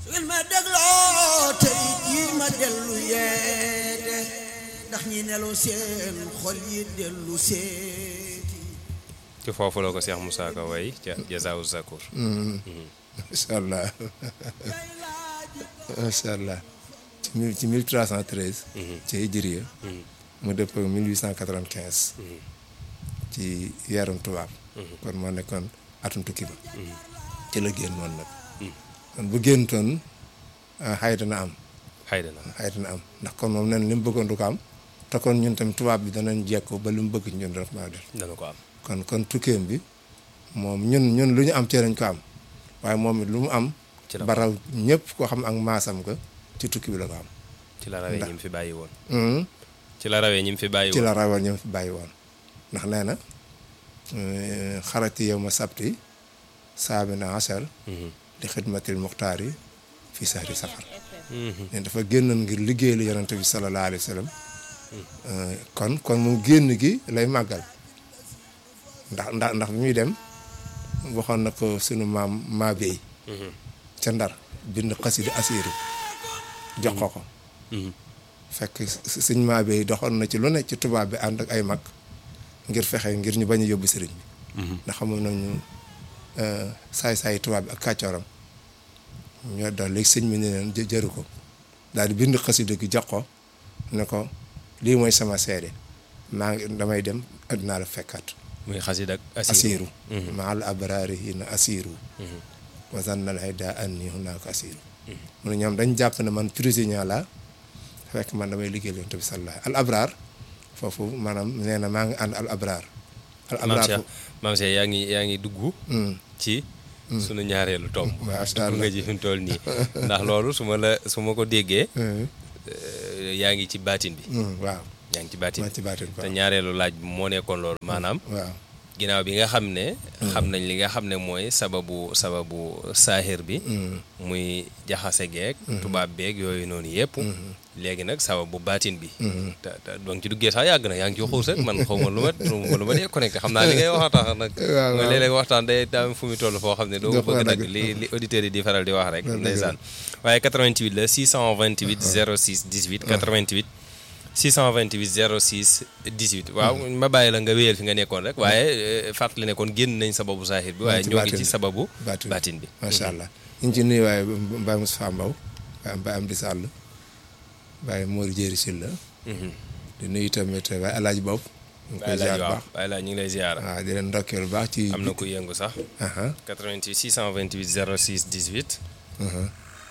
su ngeen ma dégloo tey jii ma dellu yeete ndax ñi nelaw seen xol yi dellu seeti ci foofu la ko Cheikh Moussa Ka way ca Jazaawu Zakour macha allah macha allah ci mille ci mille trois cent treize. ci hijriya mu dëpp mille huit cent quatre vingt quinze. ci yarum tubaab. kon moo nekkoon atum tukki ba. ci la génnoon nag. kon bu géntoon xay dana am. xay dana xay dana am ndax kon moom nee na li mu bëggoon du ko am te kon ñun tam tubaab bi danañ jekku ba li mu bëgg ñun daf maa def. dana ko am kon kon tukkeem bi moom ñun ñun lu ñu am ci lañ ko am waaye moom it lu mu am. ci la baraw ñëpp koo xam ak maasam ko ci tukki bi la ko am. ci la rawee ñi mu fi bàyyi woon Mhm. ci la rawee ñi mu fi bàyyi ci woon la rawal ñëw fi bàyyi woon ndax nee na xarati yow ma sabti saabi na asal Mhm. di xidmatil muxtaar yi fii sahri safar Mhm. ne dafa génnoon ngir liggéey lu yonante bi sallallahu alayhi wa sallam kon kon moom génn gi lay màggal ndax ndax ndax bi muy dem waxoon na ko sunu maam Mabéy Mhm. ca ndar bind xasida asiiru jox ko ko Mhm. fekk sëñ Mabéy doxoon na ci lu ne ci tubaab bi ànd ak ay mag ngir fexe ngir ñu bañ a yóbbu sëriñ bi Mhm. ndax xamoon nañu saay-saay tubaab bi ak kàccooram ñoo daal léegi sëñ bi ne leen jë- jëru ko daal di bind xasida gi jox ko ne ko lii mooy sama seede maa ngi damay dem addinaa la fekkaat muy xasid ak asiiru Mhm. maal abraari hina asiiru Mhm. wa zannal hayda anni hunaaka asiiru mu ne ñoom dañ jàpp ne man prisonnier la fekk man damay liggéeyal yonent bi sallallahu al abraar foofu maanaam nee na maa ngi ànd al abraar al maam abraar Cheikh maam Cheikh yaa ngi yaa ngi dugg Mm. ci sunu ñaareelu tomb Macha dugg Allah. nga ji fi mu toll nii ndax loolu su ma la su ma ko déggee Mm. euh, yaa ngi ci baatin bi Mm, waaw yaa ngi ci baatin maa bi ci baatin te waaw ñaareelu laaj bi moo nekkoon loolu maanaam waaw ginnaaw bi nga xam ne xam nañ li nga xam ne mooy sababu sababu saaxir bi Mm. muy jaxase geeg tubaab beeg yooyu noonu yëpp léegi nag sababu baatin bi te te donc ci duggee sax yàgg na yaa ngi ci xuus rek man xaw ma lu ma lu ma dee connecté xam naa li ngay wax tax nag waaw, nga waaw. léeg-léeg waxtaan day daam fu mu toll foo xam ne doo Doo ko ko bëgg a dagg dagg. li li auditeurs yi di faral di wax rek Dëgg la. ndeysaan waaye 88 la 628 06 18 88 628 06 18 waaw ma bàyyi la nga wéyal fi nga nekkoon rek waaye eh, fàttali ne kon génn nañ sababu saaxir bi waaye ci ñoo ngi baatin ci bi. sababu baatin bi. baatin bi macha allah ñu ngi ci nuyu waaye Mbaye Moustapha Mbow Baye Mbaye Amdi Sall Baye Mor Jéeri Silla Mhm. di nuyu tamit Baye Alaaji Bopp ñu ngi koy bàyyi ziar laaj bu waaw baax bàyyi laaj ñu ngi lay ziara waaw di leen ndokkeel bu baax ci am na ku yëngu sax aha 88 628 06 18 aha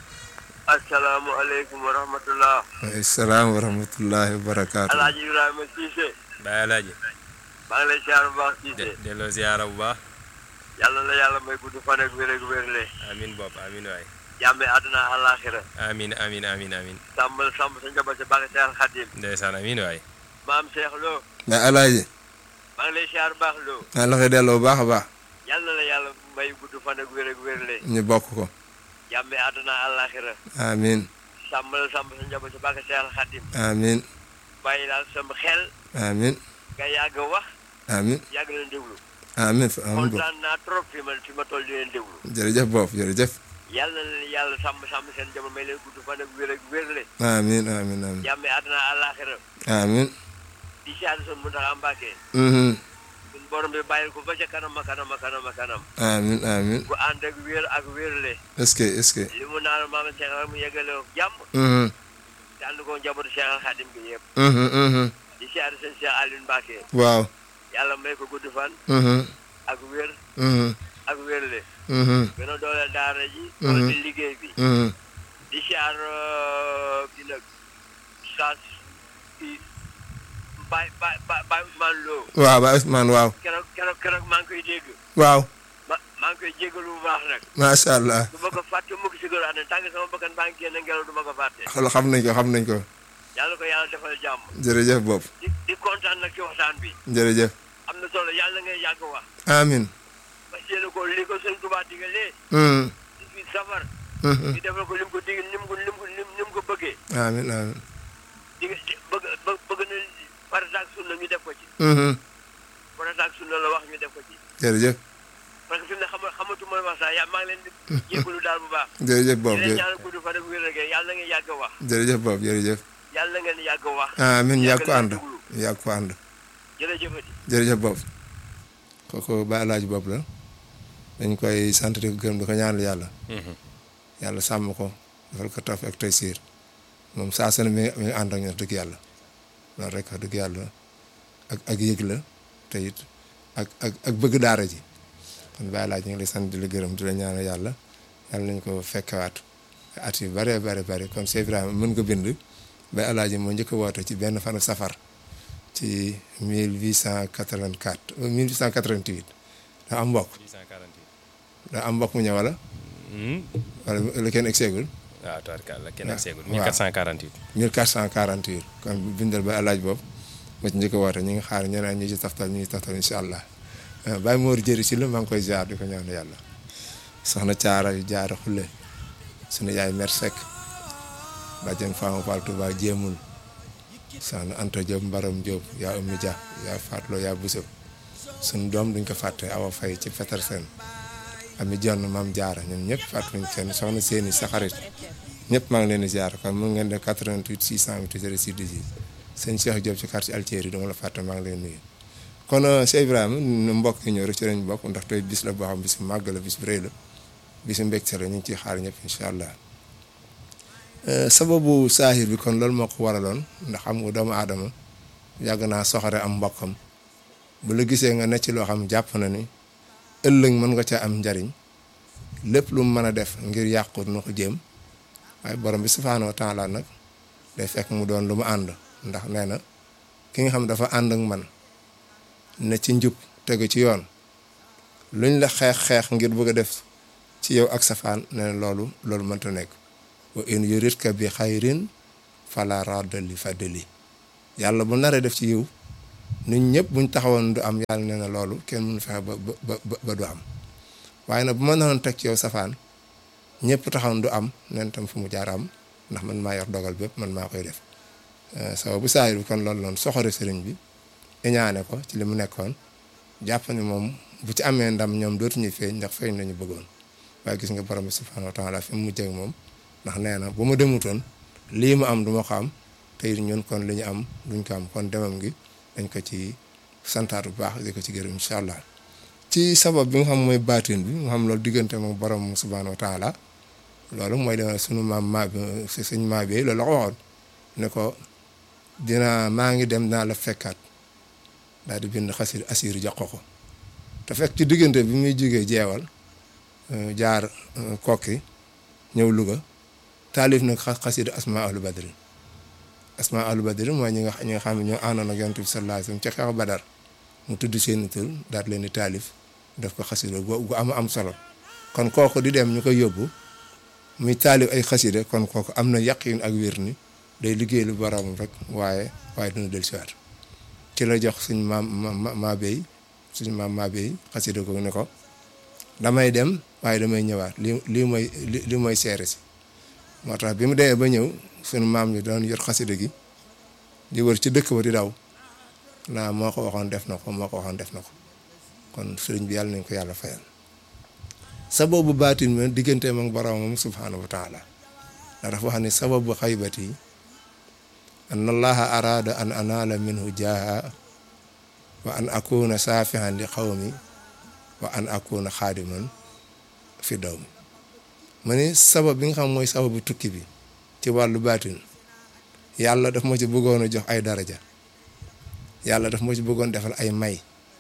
asalaamaaleykum wa rahmatullah salaam wa rahmatullahi wa barakaatu alaaji ibrahima siise bàyyi laaji maa ngi lay siyaar bu baax siise de delloo ziara bu baax yàlla na yàlla may gudd fan ak wér ak wérle amin bopp amin waay jàmme àdduna àllaaxira amin amin amin amin sàmbal sàmb sa njaboot sa bàgg seexal xadim ndeysaan amin waay maam Cheikh Lo mais Alaaji maa ngi lay siyaar bu baax Lo maa la koy delloo bu baax a baax yàlla na yàlla may gudd fan ak wér ak wérle ñu bokk ko jàmme àdduna àllaaxira amin sàmbal sàmb sa njaboot sa bàgg seexal xadim amin bàyyi daal sama xel amin nga yàgg a wax amin yàgg leen déglu amin fa amin bopp kontaan naa trop fi ma fi ma toll di leen déglu jërëjëf bopp jërëjëf yàlla na leen yàlla sàmm sàmm seen jamono may leen gudd fan ak wér ak wérle amin amin amin jàmme àdduna àllaaxira amin di siyaar son mu tax Mbàkke mhm suñ borom bi bàyyil ko ba ca kanam a kanam a kanam a kanam amin amin bu ànd ak wér ak wérle est-ce que est-ce que li mu naan maama Cheikh rek mu yeggale ko jàmm mhm te ànd ko njabootu Cheikh al Xadim bi yëpp mhm mhm di siyaar seen Cheikh Aliou Mbàkke waaw yàlla may ko gudd fan mhm ak wér mhm ak wérle mhm gën a dooleel daara ji doole di liggéey bi mhm di siyaar bi nag saas bi Baye Baye Baye Ousmane Lo waaw ba Ousmane waaw keroog keroog keroog maa ngi koy dégg waaw ma maa ngi koy jégalu bu baax nag macha allah du ma ko fàtte mukk si gër àddina tànk sama bakkan baa ngi génn ngelaw du ma ko fàtte xol xam nañ ko xam nañ ko yàlla ko yàlla defal jàmm jërëjëf bopp di di kontaan nag ci waxtaan bi jërëjëf am na solo yàlla ngay yàgg wax amin parce que ko li ko sëñ Tuubaa digalee mhm ci fi safar mhm ñu defal ko lim ko dig nim ko lim ko lim nim ko bëggee amin amin dig di bëgg bë- bëgg na farata ak sunna ñu def ko ci mhm farata ak sunna la wax ñu def ko ci jërëjëf parce que fi mu ne xama xamatuma wax sax yaa maa ngi leen di jégalu daal bu baax. jërëjëf di boobu leen jë ñaanal gudd fan ak wér rek yàlla na ngeen yàgg a wax. jërëjëf boobu jërëjëf yàlla na ngeen yàgg a wax. amiin yàgg ko leen ànd déglu. yàgg ko ànd jërëjëfati. jërëjëf boobu kooku ba alaaji boobu la dañ koy sant di ko gërëm di ko ñaanal yàlla yàlla sàmm ko defal ko taf ak tey siir moom saa su ne mi ngi mi ngi ànd ak ñun dëgg yàlla loolu rek wax dëgg yàlla ak ak yëg la te it ak ak ak bëgg daara ji kon bàyyi laaj ñu ngi lay sant di la gërëm di la ñaanal yàlla yàlla nañ ko fekkewaat at yu bare bare bare kon Cheikh Ibrahima mën nga bind ba alaaji moo njëkk a woote ci benn fanu safar ci 1884 euh, 1888 daa am mbokk 848. daa am mbokk mu ñëw wala wala la kenn egseegul waaw tubaarkàlla kenn Ah, ak seegul waaw. 1448. 1448 kon bindal ba alaaj boobu ma ci njëkk a woote ñu ngi xaar ñeneen ñi ci taftal ñu ngi taftal incha allah Baye Mor jëri si la maa ngi koy ziar di ko ñaan yàlla soxna caara yu jaara xulle sunu yaay mer Seck bàjjen Fama Fall Touba jéemul soxna Anta Diop Mbaram Diop yaa Oumy Dia yaa Fatlo yaa Bousso sunu doom duñ ko fàtte Awa Faye ci Petersen ami jonn maam jaara ñoom ñëpp fàttuñ kenn soxna seeni sa xarit ñëpp maa ngi leen di ziar kon mun ngeen def 88 628 06 18 sëñ Cheikh Diop ci quartier Altieri dama la fàtte maa ngi leen nuyu kon Cheikh Ibrahima nu mbokk yi ñëw rek ci lañ bokk ndax tey bis la boo xam bis bu màgg la bis bu rëy la bis bu mbégte la ñu ngi ciy xaar ñëpp incha allah sababu saahir bi kon loolu moo ko waraloon ndax xam nga doomu aadama yàgg naa soxore am mbokkam bu la gisee nga necc loo xam jàpp na ni ëllëg mën nga ca am njariñ lépp lu mu mën a def ngir yàqut na ko jéem waaye borom bi subhaanahu wa taala nag day fekk mu doon lu mu ànd ndax nee na ki nga xam dafa ànd ak man ne ci njub tegu ci yoon luñ la xeex xeex ngir bëgg a def ci yow ak safaan nee na loolu loolu mënta nekk wa in yuridka bi xayrin fala radda li fadli yàlla bu naree def ci yiw nit ñëpp buñ taxawoon du am yàlla nee na loolu kenn mënu fexe ba ba ba ba du am waaye nag bu ma naroon teg ci yow safaan ñëpp taxawoon du am nen tam fu mu jaar am ndax man maa yor dogal bépp man maa koy def sababu saayir bi kon loolu noonu soxore sëriñ bi iñaane ko ci li mu nekkoon jàpp ne moom bu ci amee ndam ñoom dootuñu feeñ ndax feeñ lañu bëggoon waaye gis nga borom bi subhaanahu wa taala fi mu mujjee ak moom ndax nee na bu ma demutoon lii mu am du ma ko am te it ñun kon li ñu am duñ ko am kon demam gi dañ ko ci santaat bu baax di ko ci gërëm incha allah ci sabab bi nga xam mooy baatin bi nga xam loolu diggante moom borom subhaanahu wa taala loolu mooy dama sunu maam maa bi suñ maa bi loolu la ko waxoon ne ko dina maa ngi dem naa la fekkaat daal di bind xasir asir jox ko ko te fekk ci diggante bi muy jógee jeewal jaar kokki ñëw Louga taalif nag xasida asma ahlu badrin asma ahlu badrin mooy ñi nga ñi nga xam ne ñoo àndoon ak yonent bi sallallahu alayhi wasallam ca xeexu badar mu tudd seeni tur daal leen di taalif def ko xasida gu am am solo kon kooku di dem ñu koy yóbbu muy taalif ay xasida kon kooku am na yaqin ak wér ni day liggéey lu borom rek waaye waaye dina del siwaat ci la jox suñ maam ma maa béy suñ maam maa béy xasida ko ne ko damay dem waaye damay ñëwaat li lii mooy li mooy seere si moo tax bi mu demee ba ñëw suñu maam ñu doon yor xasida gi di wër ci dëkk ba di daw naa moo ko waxoon def na ko moo ko waxoon def na ko kon sëriñ bi yàlla nañ ko yàlla fayal sababu baatin ma digganteem ak boromam subhaanahu wa taala ndax dafa wax ne sababu xaybati an allaha araada an anaala minhu jaaha wa an akuna saafihan li xawmi wa an akuna xaadiman fi daw mi ma ni sabab bi nga xam mooy sababu tukki bi ci wàllu baatin yàlla daf ma ci bëggoon a jox ay daraja yàlla daf ma ci bëggoon defal ay may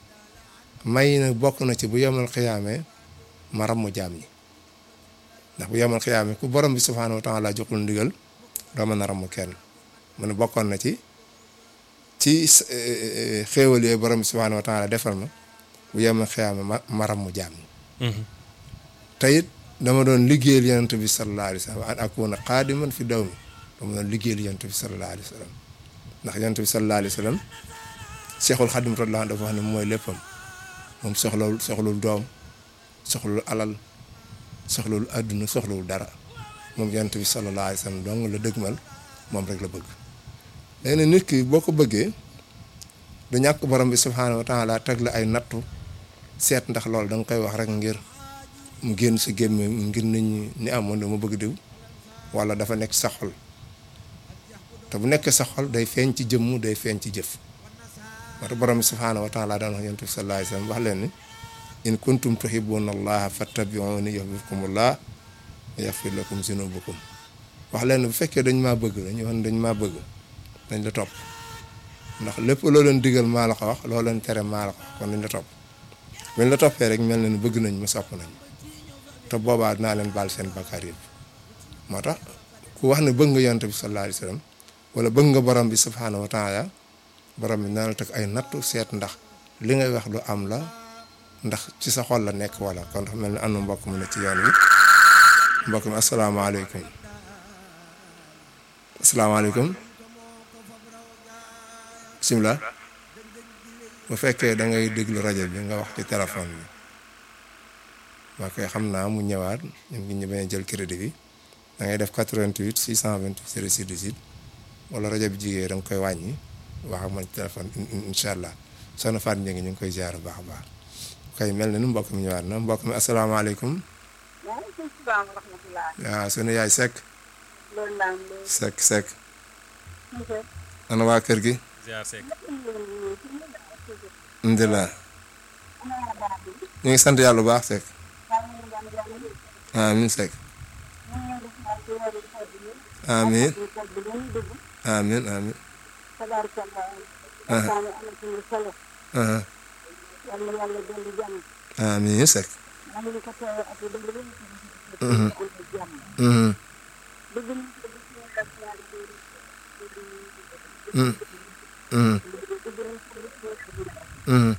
may nag bokk na ci bu yemal xiyaamee ma ram mu jaam ñi ndax bu yemal xiyaamee ku borom bi subhaanahu wa taala joxul ndigal doo mën a ram kenn mu ne bokkoon na ci ci xéewal yooyu borom bi subhaanahu wa taala defal ma bu yemal xiyaamee ma ma ram mu jaam ñi te it dama doon liggéeyal yonent bi sallallahu alayhi wa sallam an akuna xaadiman fi daw mi dama doon liggéeyal yonent bi sallallahu alayhi wa sallam ndax yonent bi sallallahu alayhi wa sallam seexul xadim radiyallahu anhu dafa wax ne mooy léppam moom soxlawul soxlawul doom soxlawul alal soxlawul àdduna soxlawul dara moom yonent bi sallallahu alayhi wa sallam dong la dëgmal moom rek la bëgg léegi nag nit ki boo ko bëggee du ñàkk borom bi subhaanahu wa taala teg la ay nattu seet ndax loolu da nga koy wax rek ngir mu génn si gémme ngir nit ñi ni amoon dama bëgg diw wala dafa nekk sa xol te bu nekkee sa xol day feeñ ci jëmm day feeñ ci jëf moo tax borom bi subhaanahu wa taala daan wax yonent bi sallallahu alayhi wa sallam wax leen ni in kuntum tuhibbuna allaha fattabi'uni yuhbibkumullah wa yaghfir lakum zunubakum wax leen bu fekkee dañ maa bëgg dañu wax ne dañ maa bëgg dañ la topp ndax lépp loo leen digal maa la ko wax loo leen tere maa la ko wax kon dañ la topp buñ la toppee rek mel na ni bëgg nañ ma sopp nañ te boobaa dinaa leen baal seen bakkaar yëpp moo tax ku wax ne bëgg nga yonent bi sallallahu alayhi wa sallam wala bëgg nga borom bi subhaanahu wa taala borom bi dina la teg ay nattu seet ndax li ngay wax lu am la ndax ci sa xol la nekk wala kon dafa mel ni am na mbokk mu ne ci yoon wi mbokk mi asalaamaaleykum asalaamaaleykum bisimilah bu fekkee da ngay déglu rajo bi nga wax ci téléphone bi waa koy xam naa mu ñëwaat ñun ngi ñu bañ a jël crédit bi da ngay def 88 628 06 18 wala rajo bi jigéen da nga koy wàññi wax ak man ci téléphone incha allah soxna Fatou Ndiaye ñu ngi koy ziar bu baax a baax kay mel na ni mbokk mi ñëwaat na mbokk mi asalaamaaleykum. waaleykum salaam wa rahmatulah. waaw sunu yaay Seck. loolu laa am loolu. Seck Seck. ok. ana waa kër gi. ziar Seck alhamdulilah. ñu ngi sant yàlla bu baax Seck. amiin Seck. amiin amiin amiin. aha amiin Seck. mhm mhm mhm mhm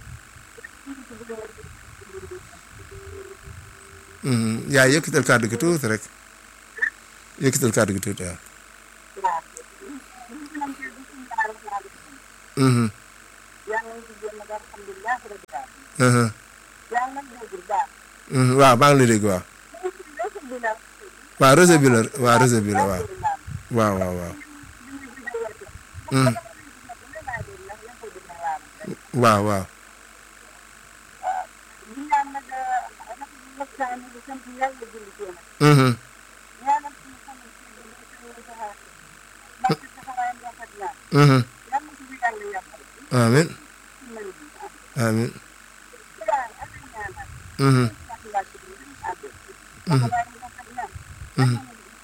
mhm yaa yëkkatal kàddu gi tuuti rek yëkkatal kàddu gi tuuti waaw. mhm mhm mhm waaw maa ngi lay dégg waaw. waaw réseau bi la waaw réseau bi la waaw waaw waaw waaw. mhm waaw waaw. mhm mhm amiin amiin mhm mhm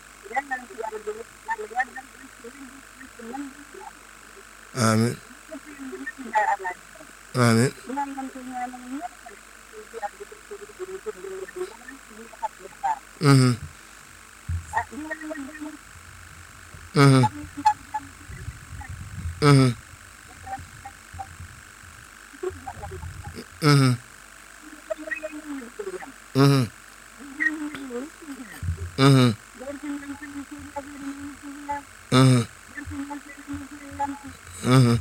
amiin amiin mhm mhm mhm mhm mhm mhm mhm mhm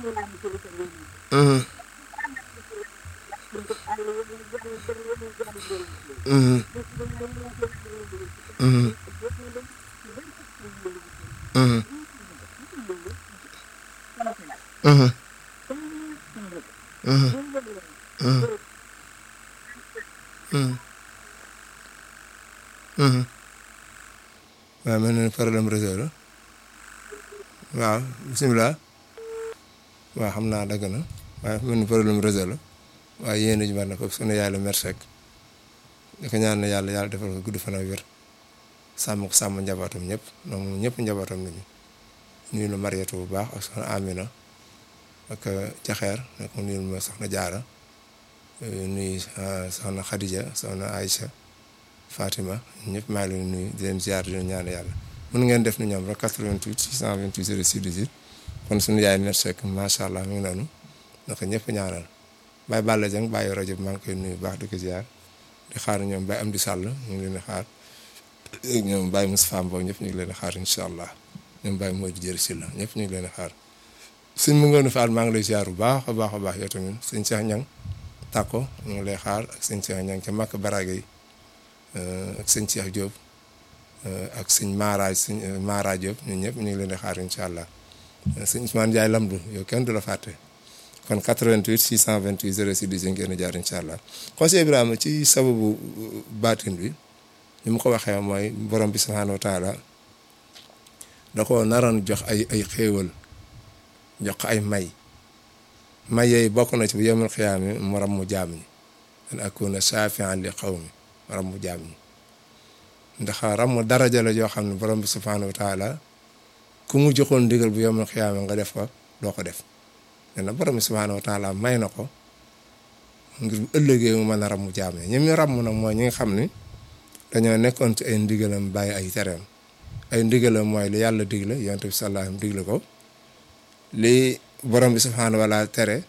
mhm mhm mhm mhm mhm mhm mhm mhm mhm waaw mel na ni problème réseau la waaw bisimilah waaw xam naa dagg na waaye mel ni problème réseau la waaye yéen a ji war na ko sunu yaay la merci rek di ko ñaan yàlla yàlla defal ko gudd fan ak wér sàmm ko sàmm njabootam ñëpp donc moom ñëpp njabootam nañu nuyu la Mariétu bu baax ak soxna Amina ak Jaxeer nag mu nuyu ma soxna Jaara nuyu soxna Khadija soxna Aïcha Fatima ñëpp maa ngi leen nuyu di leen ziar di leen ñaan yàlla mën ngeen def ni ñoom rek 88 628 06 18 kon suñu yaay merci rek macha allah mi ngi noonu naka ñëpp ñaanal Baye Balla Dieng bàyyi rajo bi maa ngi koy nuyu bu baax di ko ziar di xaar ñoom Baye Amdi Sall ñu ngi leen di xaar ñoom Baye Moustapha Mbow ñëpp ñu ngi leen di xaar incha allah ñoom Baye Modou Dieri Sylla ñëpp ñu ngi leen di xaar suñ mu ngoon faal maa ngi lay ziar bu baax a baax a baax yow tamit sëñ Cheikh Ñang tàkko ñu ngi lay xaar ak sëñ Cheikh Ñang ca Makka Baraage yi ak sëñ Cheikh Diop ak sëñ Mara sëñ Mara Diop ñun ñëpp ñu ngi leen di xaar incha allah sëñ Ousmane Ndiaye Lamdu yow kenn du la fàtte kon 88 628 06 10 ngeen jaar incha allah conseil Ibrahima ci sababu baatin bi ni mu ko waxee mooy borom bi subhaanahu wa taala da ko naroon jox ay ay xéewal jox ko ay may may yooyu bokk na ci bu yemul xiyaami mu ram mu jaam ñi an akuna shafian li qawmi mu ram mu jaam ñi ndax ram mu daraja la joo xam ne borom bi subhaanahu wa taala ku mu joxoon ndigal bu yemul xiyaami nga def ko doo ko def nee na borom bi subhaanahu wa taala may na ko ngir bu ëllëgee mu mën a ram mu jaam ñi ñi mu ram nag mooy ñi nga xam ni dañoo nekkoon ci ay ndigalam bàyyi ay tereem ay ndigalam mooy li yàlla digle yonent bi sallallahu alayhi wasallam digle ko li borom bi subhaanahu wa taala tere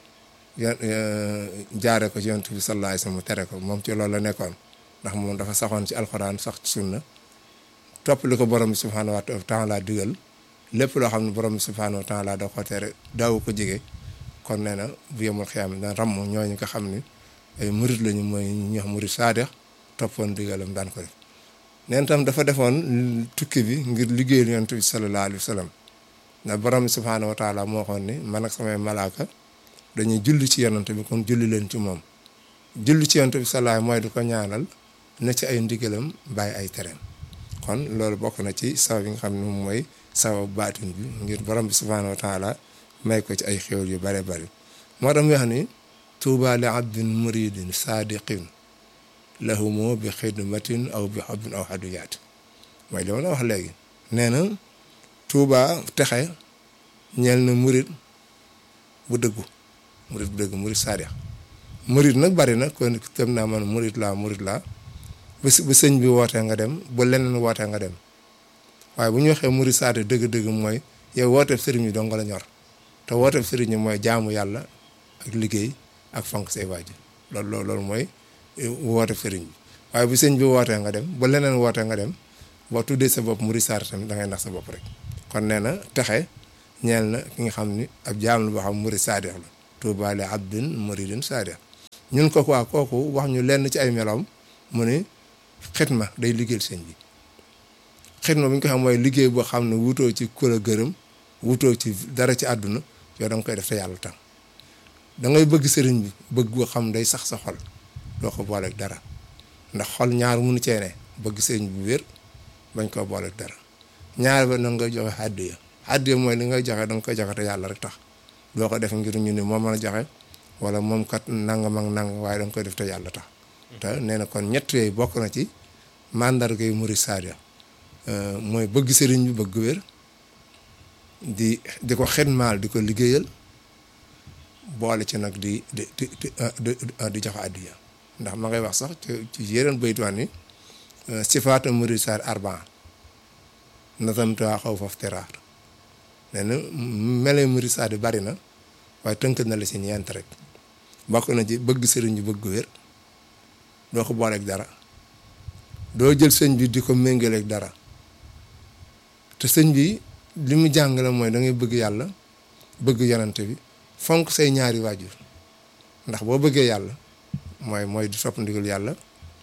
jaare ko ci yonent bi sallallahu alayhi wasallam mu tere ko moom ci loolu la nekkoon ndax moom dafa saxoon ci alxuraan sax ci sunna topp li ko borom bi subhaanahu wa taala digal lépp loo xam ne borom bi subhaanahu wa taala da ko tere daaw ko jege kon nee na bu yemul xiyaam daan ram ñooñu nga xam ni ay murit lañu mooy ñu wax murit saadex toppoon digalam daan ko def neen tam dafa defoon tukki bi ngir liggéeyal yonent bi sallallahu alayhi wa sallam ndax borom bi subhaanahu wa taala moo xoon ni man ak samay malaaka dañuy julli ci yonent bi kon julli leen ci moom julli ci yonent bi sallallahu mooy di ko ñaanal ne ci ay ndigalam bàyyi ay tereem kon loolu bokk na ci sabab yi nga xam ne moom mooy sabab baatin bi ngir borom bi subhaanahu wa taala may ko ci ay xéwal yu bare bari moo tax mu wax ni tuuba li abdin muridin saadiqin lahumu bi xidmatin aw bi xobbin aw xaduyaat mooy li ma la wax léegi nee na tuuba texe ñeel na murid bu dëggu murid bu dëggu murid saadiq murid nag bari na kon tëm naa man murid laa murid laa bu bu sëñ bi wootee nga dem bu leneen wootee nga dem waaye bu ñu waxee murid saadiq dëgg-dëgg mooy yow wooteeb sëriñ bi dong la ñor te wooteeb sëriñ bi mooy jaamu yàlla ak liggéey ak fonk say waajur loolu loolu loolu mooy wooteeb sëriñ bi waaye bu sëñ bi wootee nga dem bu leneen wootee nga dem boo tuddee sa bopp murid saadiq tamit da ngay nax sa bopp rek kon nee na texe ñeel na ki nga xam ni ab jaam la boo xam murid saadiq la tuuba li abdin muridin saadiq ñun ko waa kooku wax ñu lenn ci ay meloom mu ni xitma day liggéeyal sëñ bi xitma bu ñu ko xam mooy liggéey boo xam ne wutoo ci kula gërëm wutoo ci dara ci àdduna yow da nga koy def te yàlla tam da ngay bëgg sëriñ bi bëgg boo xam day sax sa xol doo ko booleeg dara ndax xol ñaar munu cee ne bëgg sëriñ bu wér bañ koo booleeg dara ñaar ba na nga joxe àddiya àddiya mooy li ngay joxe da nga koy joxe te yàlla rek tax doo ko def ngir ñu ni moom la joxe wala moom kat nangam ak nangam waaye da nga koy def te yàlla tax te nee na kon ñett yooyu bokk na ci mandarga yu murid saadiq mooy bëgg sëriñ bi bëgg wér di di ko xidmaal di ko liggéeyal boole ci nag di di di di joxe àddiya ndax ma ngay wax sax ci yeneen baytuwaan ni sifaata murid saadiq arbaa nazamtuhaa xawfa iftiraar nee na melee murid saadiq bari na waaye tënk na la si ñeent rek bokk na ci bëgg sëriñ bi bëgg wér doo ko booleeg dara doo jël sëñ bi di ko méngaleeg dara te sëñ bi li mu jàngale mooy da ngay bëgg yàlla bëgg yonante bi fonk say ñaari waajur ndax boo bëggee yàlla mooy mooy di topp ndigal yàlla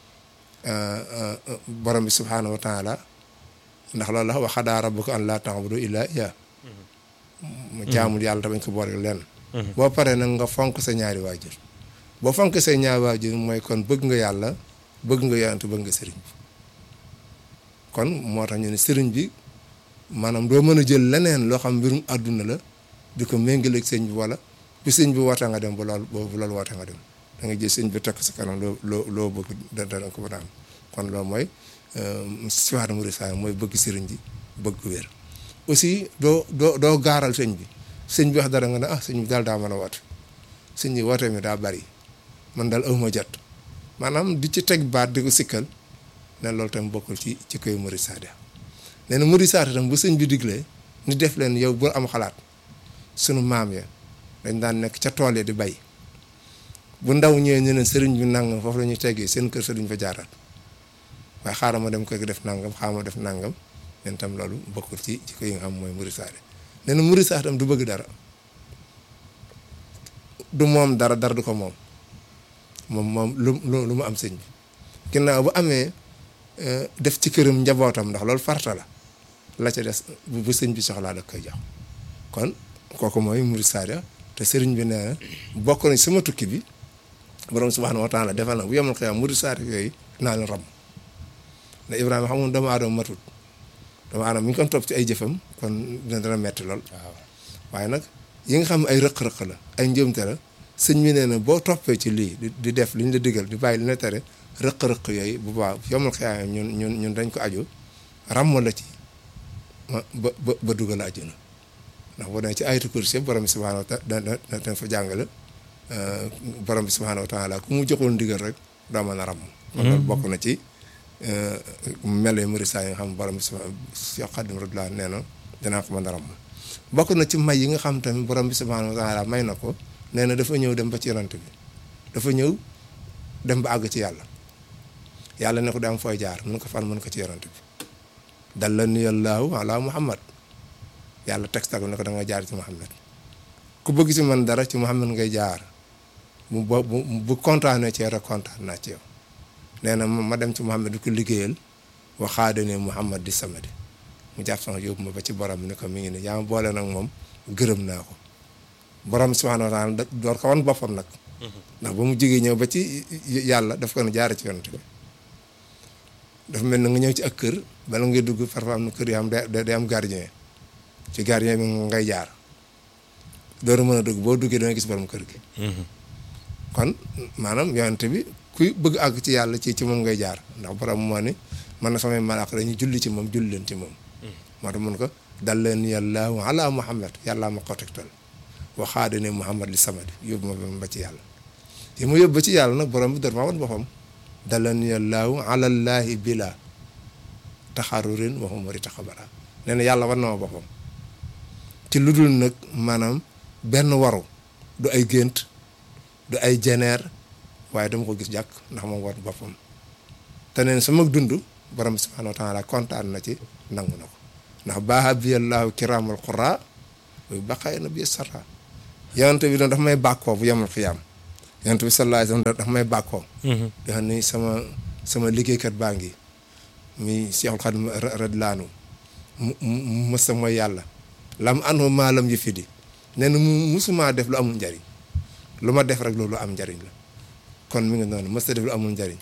borom bi subhaanahu wa taala ndax loolu la wa xadaa rabbuka an laa ta'budu illaa iyyaahu mu jaamul yàlla te bañ ko booleeg lenn boo paree nag nga fonk sa ñaari waajur boo fonk say ñaari waajur mooy kon bëgg nga yàlla bëgg nga yonante bëgg nga sëriñ bi kon moo tax ñu ne sëriñ bi maanaam doo mën a jël leneen loo xam mbirum àdduna la di ko méngaleeg sëñ bi wala bu sëñ bi wootee nga dem bu lool bu loolu wootee nga dem da nga jël sëñ bi tekk sa kanam loo loo loo bëgg da da ko mën a am kon loolu mooy siwaat murid saa mooy bëgg sëriñ bi bëgg wér aussi doo doo doo gaaral sëñ bi sëñ bi wax dara nga ne ah sëñ bi daal daa mën a woote sëñ bi woote mi daa bari man daal awma jot maanaam di ci teg baat di ko sikkal ne loolu tam bokkul ci ci koy murid saadiq nee na murid saadiq tam bu sëñ bi diglee ni def leen yow bu am xalaat sunu maam ya dañ daan nekk ca tool ya di bay bu ndaw ñëwee ñu ne sëriñ bi nangam foofu la ñuy teggee seen kër sa duñ fa jaaraat waaye xaaral ma dem ko def nangam xaaral ma def nangam leen tam loolu bokkul ci ci ko yi nga xam mooy murid saadiq nee na murid saadiq tam du bëgg dara du moom dara dara du ko moom moom moom lu lu mu am sëñ bi ginnaaw bu amee def ci këram njabootam ndax loolu farta la la ca des bu sëñ bi soxlaa da koy jox kon kooku mooy murid saadiq te sëriñ bi nee na bokk nañ sama tukki bi borom subhaanahu wa taala defal na bu yemal xiyaam murid saati yooyu naa leen ram ne Ibrahima xam nga doomu aadama matut doomu aadama mi ngi kon topp ci ay jëfam kon dina dana metti lool waaw waaye nag yi nga xam ne ay rëq-rëq la ay njëmte la sëñ bi nee na boo toppee ci lii di di def li ñu la digal di bàyyi li ñu la tere rëq-rëq yooyu bu baax yomal xiyaam ñun ñun ñun dañ ko aju ràmm la ci ma ba ba ba dugal àjjana ndax boo demee ci ayatu kursi borom bi subhaanahu wa taala da da da fa jàngale borom bi subhaanahu wa taala ku mu joxul ndigal rek doo mën a ràmm. kon loolu bokk na ci melo yu murisaa yi nga xam borom bi subhaanahu Cheikh Khadim radiyallaahu nee na dinaa ko mën a ràmm. bokk na ci may yi nga xam tamit borom bi subhaanahu wa taala may na ko nee na dafa ñëw dem ba ci yonent bi dafa ñëw dem ba àgg ci yàlla yàlla ne ko daam fooy jaar mun ko fan mun ko ci yonent bi. dallani yallaahu ala muhammad yàlla texte ko ne ko da nga jaar ci muhammad ku bëgg ci man dara ci muhammad ngay jaar bu bu bu kontaanee ci rek kontaan naa ci yow nee na ma dem ci muhammad di ko liggéeyal waxaade ne muhammad di samadi mu jàpp sama yóbbu ma ba ci borom bi ne ko mi ngi ne yaa ma boole nag moom gërëm naa ko borom subhaanahu wa taala door ko wan boppam nag ndax ba mu jógee ñëw ba ci yàlla daf ko ne jaare ci yonent bi dafa mel na nga ñëw ci ak kër bala ngay dugg parfois am na kër yoo xam day am gardien ci gardien bi ngay jaar dooru mën a dugg boo duggee danga gis borom kër gi kon maanaam yonent bi kuy bëgg àgg ci yàlla ci ci moom ngay jaar ndax borom moo ni man na samay malaaka dañuy julli ci moom julli leen ci moom moo tax mun ko dal leen yàlla ala muhammad yàllaa ma ko tegtal waxaade ne muhammad li samadi yóbbu ma ba ci yàlla yi ma yóbbu ba ci yàlla nag borom bi door maa wan boppam dalan yàllaahu alallaahi bila taxarurin waxum wari taxabara nee na yàlla war na ma boppam ci lu dul nag maanaam benn waru du ay gént du ay jeneer waaye dama ko gis jàkk ndax moom war boppam te neen sama dund borom bi subhaanahu wa taala kontaan na ci nangu na ko ndax baaxa bi yàllaahu kiraamal qura muy baqaay na bi sarra yonent bi doon dafa may bàkkoo bu yemul xiyaam yonent bi sallallahu alayhi wasallam dafa may bàkkoo di xam ni sama sama liggéeykat baa ngi mi Seexul Xadim radiyallaahu anhu mu mësa mooy yàlla lam anhu maalam yi fi di nee na mu musumaa def lu amul njariñ lu ma def rek loolu am njariñ la kon mi ngi noonu mësa def lu amul njariñ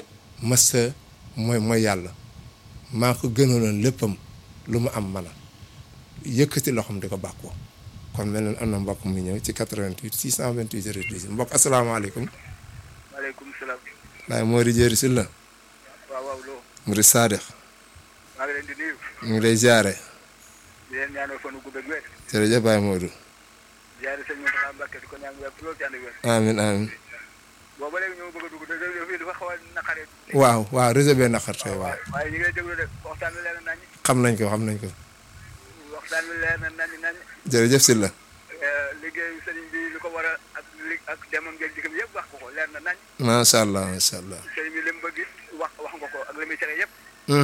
mësa mooy mooy yàlla maa ko gënoon léppam lu mu am mana yëkkati loxoom di ko bàkkoo kon mel na am na mbokk mu ñëw ci 88 628 08 mbokk asalaamaaleykum. maaleykum salaam. waaye Mori Jéeri si la. waaw waaw loo. Murid Saadix. maa ngi leen di nuyu. ñu ngi lay ziare. di leen ñaanal fan wu gudd ak wér. jërëjëf Baye Modou. ziare sëñ Mountakha Mbacké di ko ñaan wér loolu ci ànd ak wér. amiin amiin. booba léegi ñoo bëgg a dugg dëgg yëf yi dafa xaw a naqaree. waaw waaw réseau bee naqar tey waaw. waaye ñu ngi lay déglu de waxtaan bi leer na nañu. xam nañ ko xam nañ ko. waxtaan bi leer na nañu nañu. jërëjëf si la. liggéeyu sëriñ bi li ko war a ak li ak demam ngeen dikkam yëpp wax ko ko leer na nañ. macha allah macha allah. sëriñ bi li mu bëgg wax wax nga ko ak li muy tere yëpp.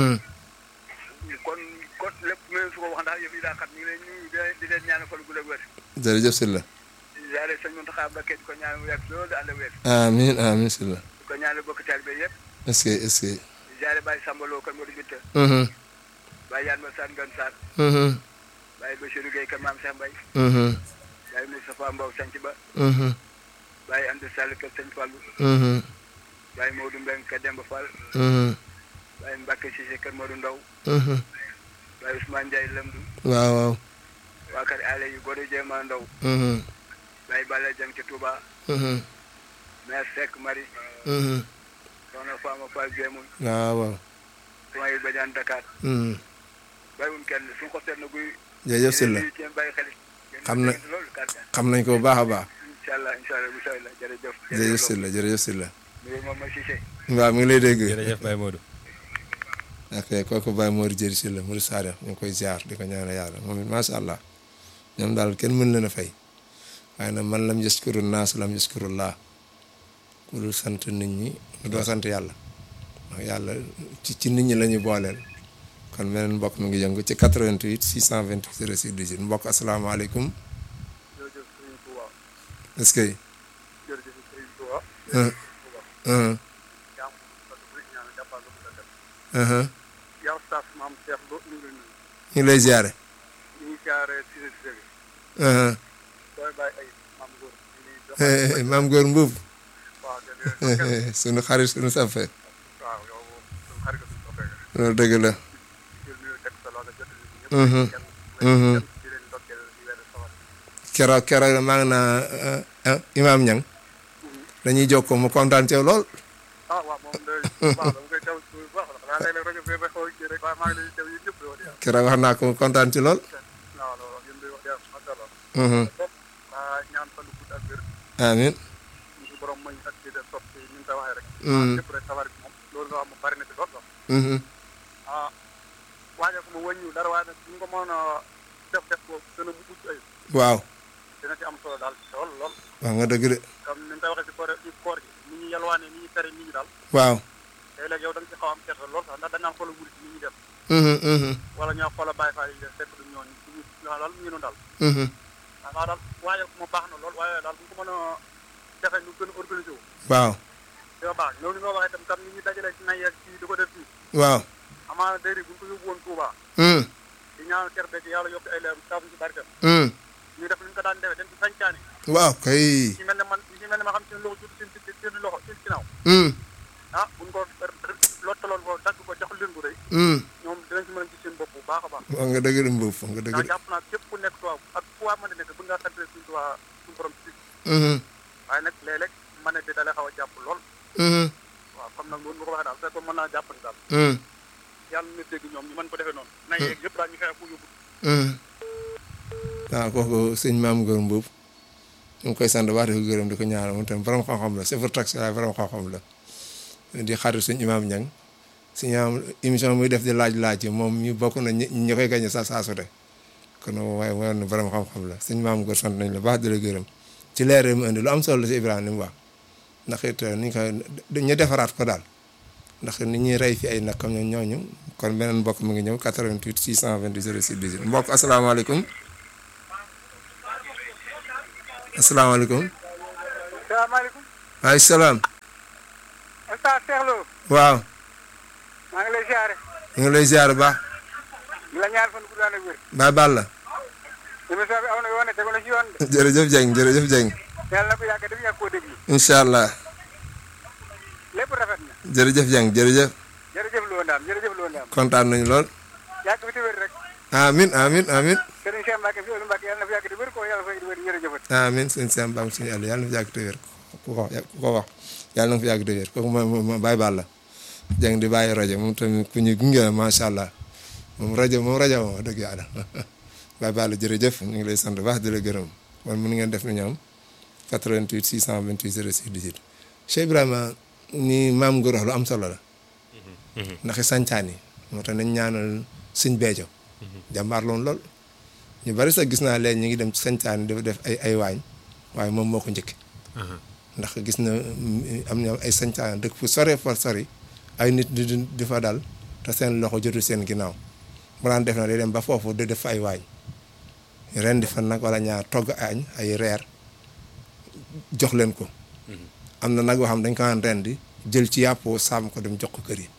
kon kon lépp même su ko wax ndax yëf yi daa xat ñu ngi leen ñu di leen ñaanal fan gu gudd ak wér. jërëjëf si la. ziare sëñ Mountakha Mbacké di ko ñaanal wér loolu ànd ak wér. amiin amiin si la. di ko ñaanal bokk taalibe yëpp. est-ce que est-ce que. ziare Baye Samba Lo kan Modou Binta. Baye Yane Ma Sane Ngane Sarr. Baye Bachirou Gueye kan Maam Cheikh Mbaye. Baye Moustapha Mbow Sanc Ba. Baye Amdi Sall kër Sëñ Fallou. Baye Modou Mbeng kër Demba Fall. Baye Mbacke Cissé kër Modou Ndaw. Baye Ousmane Ndiaye Lamdu. waaw waaw. waa kër Allé yu Godo Jéema Ndaw. Baye Balla Dieng ci Touba. Mère Seck Marie. Soxna Fama Fall Jéemun. waaw waaw. Soxna yi Badiane Dakar. bàyyiwuñ kenn suñu ko seet na guy. jërëjëf si la. yéen bàyyi xel. xam na loolu kàddu xam nañ ko bu baax a baax. incha allah incha allah bu soobee la jërëjëf. jërëjëf si la jërëjëf si la. nuyu moom ma Cissé. waaw mi ngi lay dégg. jërëjëf Baye Modou. ok kooku Baye Mor Jéeri si la Murid Saadix ñu ngi koy ziar di ko ñaanal yàlla moom it macha allah ñoom daal kenn mën leen a fay waaye nag man lam yaskuru naas lam yaskuru laa ku dul sant nit ñi doo sant yàlla ndax yàlla ci ci nit ñi la ñu booleel kon meneen mbokk mi ngi yëngu ci 88 628 06 18 mbokk asalaamaaleykum jërëjëf Serigne Touba. est-ce que. jërëjëf Serigne Touba. Uh, uh, yaa ngi sant bu rëy ñaanal jàppal ko sa def. uh-huh. yow staff maam Cheikh Lo ñu ngi lay nuyu. ñu ngi lay ziare. ñu ngi jaaree Cissé Cissé bi. Uh-huh. sooy bàyyi ay maam maam góor mbuub waaw jërëjëf sunu xarit sunu safe waaw yow moom suñu xarit suñu soppee nga loolu dëgg la jël nuyu teg sa loxo jot ñëpp Mhm. kenn Mhm. di leen ndokkeel di weer sawar keroog keroog maa ngi naa ah, imaam ñang dañuy jokkoo mu kontaan ci yow lool ah waaw moom de waaw dama koy teew bu baax la xanaa léeg-léeg rajo bi ba xaw a kii rek waaye maa ngi lay teew yéen ñëpp di wax dëgg keroog wax naa ko mu kontaan ci lool waaw loolu yéen di wax dëgg macha allah Mhm. waa ñaan fan gudd ak wér amiin ñu borom may ak ci de sopp ci ni nga ko waxee rek Mhm. lépp rek sawar bi moom loolu nga wax moom bari na ci lool sax Mhm. ah waaye ko mu wàññiwul dara waaye nag ñu ko mën a def def ko gën a mucc ay waaw dina ci am solo daal lool lool wax nga dëgg de comme ni nga koy waxee ci koor ci koor gi ni ñu yalwaane ni ñu tere nit ñi daal waaw léeg-léeg yow da nga ci xaw am kersa lool sax ndax da ngaa xoolal wurit ni ñuy def Mhm, mhm, wala ñoo xoolal bàyyi faa yi def fekk du ñooñu duñu daal mu ngi noonu daal mhm. waaw daal waaye ko ma baax na lool waaye daal bu ko mën a defee ñu gën a organisé wu waaw dina baax loolu nga waxee tam tam ni ñu dajalee ci nay ak ci di ko def fii waaw amaana déri bu ñu ko yóbbu woon Touba Mhm, di ñaan ker beeg yàlla yokk ay leeram saabu ci barkam mhm. ñu def lu ñu ko daan defee dem ci sañcaani waaw kay ñi mel ne man ñi mel ne ma xam seen loxo jut seen seen seen loxo seen ginnaaw Mhm, ah buñ ko lottaloon ko dagg ko jox leen bu rëy mhm. ñoom dinañ ci mën a gis seen bopp bu baax a baax wax nga dëgg de mbuub wax nga dëgg ndax de jàpp naa képp ku nekk tubaab ak fu waa mën a nekk bu ngaa sant suñu tubaab suñu borom ci Mhm, waaye nag léeg-léeg mën a di dalee xaw a jàpp lool mhm, waaw comme nag loolu nga ko waxee daal fekkoon mën naa jàpp ni daal mhm, yàlla na dégg ñoom ñu mën ko defee noonu na yeeg yëpp daal ñu fexe ku yóbbu mhm. waaw kooku sëñ maam góor mbuub ñu ngi koy sant wax di ko gërëm di ko ñaanal moom tam borom xam-xam la chauffeur taxi waaye borom xam-xam la di xarit suñ imaam ñang suñu am émission muy def di laaj-laaj yi moom ñu bokk na ñi ñi koy gañe sa saa su de kon waaye woon na borom xam-xam la suñ maam góor sant nañ la baax di la gërëm ci leer mu indi lu am solo la si Ibrahima li mu wax ndax it ni ñu ko ñu defaraat ko daal ndax ni ñuy rey fi ay nag comme ñoom ñooñu kon beneen mbokk mi ngi ñëw 88 628 06 18 mbokk asalaamaaleykum asalaamaaleykum salaamaaleykum maaleykum salaam Oustaz Cheikh Lo waaw maa ngi lay siyaare ñu ngi lay ziar bu baax di la ñaar fan gudd ak wér Baay Balla émission bi aw na yoon tegu na ci yoon de jërëjëf Dieng jërëjëf Dieng yàlla na ko yàgg def yàgg koo déglu incha allah lépp rafet na jërëjëf Dieng jërëjëf jërëjëf Lo Ndam jërëjëf Lo Ndam kontaan nañu lool yàgg fi te wér rek amin amin amin Serigne Cheikh Mbacke fi Mbacke yàlla na fi yàgg te wér ko yàlla fay wér jërëjëfat amin sëñ Sam Bam suñu àll yàlla na fi yàgg te wér ku ko ku ko wax yàlla na fi yàgg te wér kooku mooy mooy Baay Balla Dieng di bàyyi rajo moom tamit ku ñu gunge la macha allah moom rajo moom rajo moom wax dëgg yàlla Baay Balla jërëjëf ñu ngi lay sant baax di la gërëm kon mën ngeen def ni ñoom 88 628 06 18 Cheikh Ibrahima ni maam Ngor wax lu am solo la ndax sancaan yi moo tax nañ ñaanal suñ beejo jàmbaar loon lool ñu bari sax gis naa leen ñu ngi dem ci sancaan yi dafa def ay ay waañ waaye moom moo ko njëkk ndax gis na mm, am na ay sancaan dëkk fu sore fa sori ay nit di di di fa dal te seen loxo jotul seen ginnaaw mu daan def na day dem ba foofu di def fa ay waañ ren di fa nag wala ñaar togg añ ay reer jox leen ko am na nag yoo xam dañ ko daan ren di jël ci yàpp saam ko dem jox ko kër yi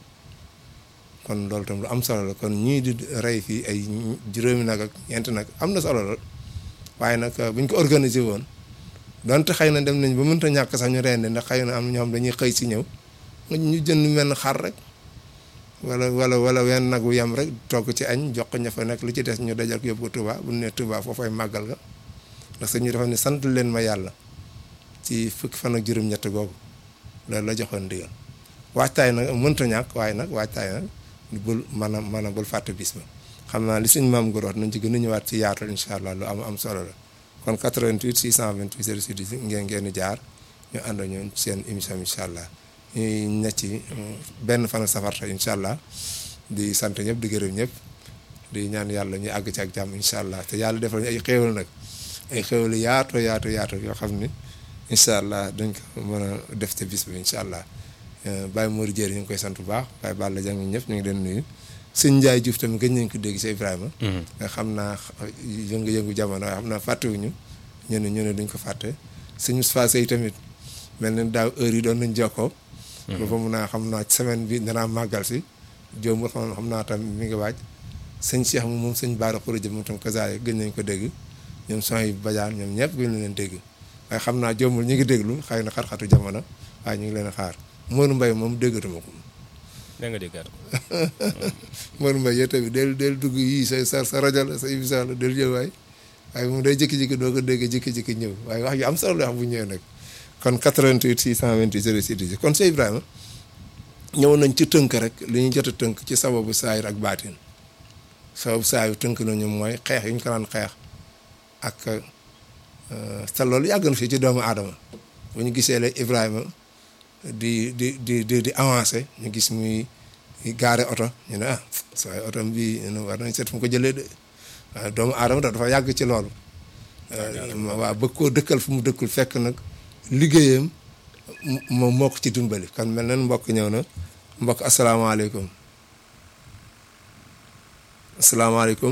kon loolu tam lu am solo la kon ñii di rey fii ay juróomi nag ak ñeenti nag am na solo lool waaye nag bu ñu ko organiser woon donte xëy na dem nañ ba mënta ñàkk sax ñu rendi ndax xëy na am na ñoo xam dañuy xëy si ñëw ñu jënd mel xar rek wala wala wala wenn nag wu yem rek togg ci añ jox ko ña fa nekk li ci des ñu dajal ko yóbbu ko Touba bu ñu nee Touba foofay màggal ga ndax ñu dafa ne sant leen ma yàlla ci fukki fan ak juróom-ñett googu loolu la joxoon ndigal waajtaay nag mënta ñàkk waaye nag waajtaay nag bul maanaam maanaam bul fàtte bis ba xam naa li suñu maam Ngor wax nañ ci gën a ñëwaat ci yaatal incha allah lu am am solo la kon 88 628 06 18 ngeen ngeen di jaar ñu ànd ñoon seen émission incha allah ñuy ne ci benn fan safar tey incha allah di sant ñëpp di gërëm ñëpp di ñaan yàlla ñu àgg ci ak jàmm incha allah te yàlla defal ñu ay xéewal nag ay xéewal yaatu yaatu yaatu yoo xam ni incha allah dañ ko mën a def te bis bi incha allah Baye Mor Dieng ñu ngi koy sant bu baax Baye Balla Dieng ñëpp ñu ngi leen nuyu sëñ Ndiaye Diouf tamit gëj nañ ko dégg si Ibrahima. nga xam naa yëngu-yëngu jamono waaye xam naa fàttewuñu ñu ne ñu ne duñ ko fàtte sëñ Moustapha Sey tamit mel na daaw heure yi doon nañ jokkoo. ba mun naa xam naa semaine bi danaa màggal si. Diop xam xam naa tam mi ngi waaj sëñ Cheikh moom moom sëñ Baara Khourédia moom tam kazaay gëj nañ ko dégg ñoom son yi bajaan ñoom ñëpp gëj nañ leen dégg waaye xam naa jombul ñu ngi déglu xëy na xat-xatu jamono waaye ñu ngi leen a xaar Modou Mbaye moom déggatuma ko da nga déggaat ko Modou Mbaye yow tamit del del dugg yii sa sa sa rajo la sa émission la del ñëw waay waaye moom day jékki-jékki doo ko dégg jékki-jékki ñëw waaye wax yu am solo la wax bu ñëwee nag kon 88 628 06 kon Cheikh Ibrahima ñëw nañ ci tënk rek li ñu jot a tënk ci sababu saayir ak baatin sababu saayir tënk nañu mooy xeex yi ñu ko daan xeex ak te loolu yàgg na fii ci doomu aadama bu ñu gisee la Ibrahima di di di di di avancé ñu gis muy gaare oto ñu ne ah saa oto bi ñu ne war nañ seet fu mu ko jëlee de waaw doomu aadama dafa yàgg ci loolu. waaw bëgg koo dëkkal fu mu dëkkul fekk nag liggéeyam moom moo ko ci dimbali kon mel na mbokk ñëw na mbokk asalaamaaleykum asalaamaaleykum.